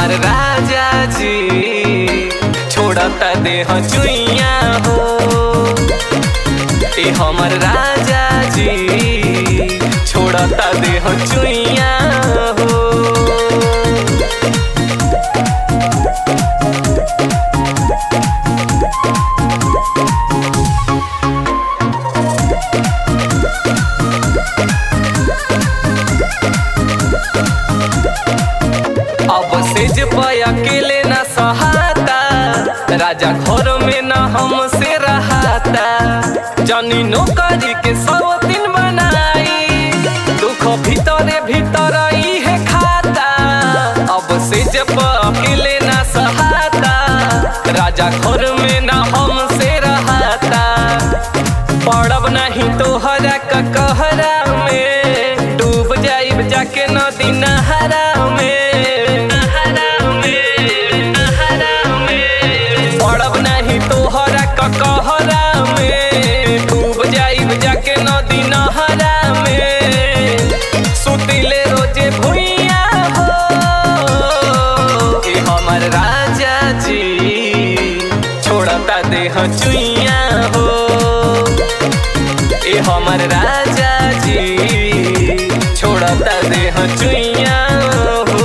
हमर राजा जी छोड़ता देह चुइया हो ए हमर राजा जी छोड़ता देह चुइया हो अब सेज पे अकेले न सहाता राजा घर में न हमसे रहाता जनी नौकरी के सब दिन बनाई दुख भीतरे भीतर है खाता अब सेज पे अकेले न सहाता राजा घर में न हमसे रहाता पड़ब नहीं तो हरा का कहरा में डूब जाइब जाके नदी नहरा में नहरा में नहरा में पड़ब नहीं तो हरा का कहरा में डूब जाइब जाके नदी नहरा में सुतिले रोजे भुइया हो ए हमर राजा जी छोड़ता देह चुइया हो ए हमर राजा जी छोड़ता देह चुइया हो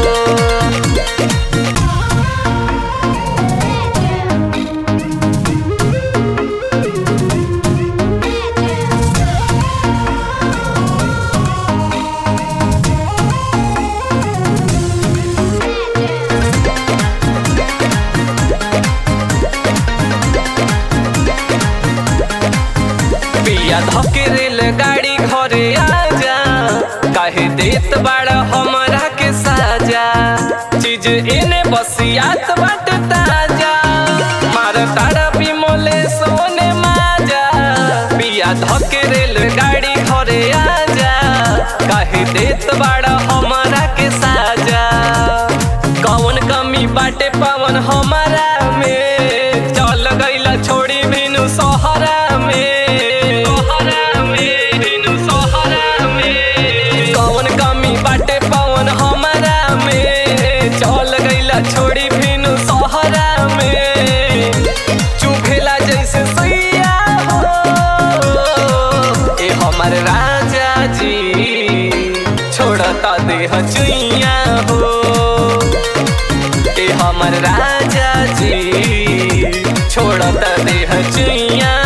पिया धके रेल गाड़ी घरे आजा काहे देत बाड़ा हमरा के साजा चीज एने बसियात बाट ताजा मार तारा बिमोले सोने माजा पिया धके रेल गाड़ी घरे आजा काहे देत बाड़ा हमरा के साजा कौन कमी बाटे पावन हमारा में चल गईला छोड़ी बिनु सहरा में सहरा में बिनु सहरा में कौन कमी बाटे पावन हमारा में चल गईला छोड़ी बिनु सहरा में चुभेला जैसे सैया हो ए हमर राजा जी छोड़ता देह चुइया हो ए हमर राजा जी छोड़ता देह चुइया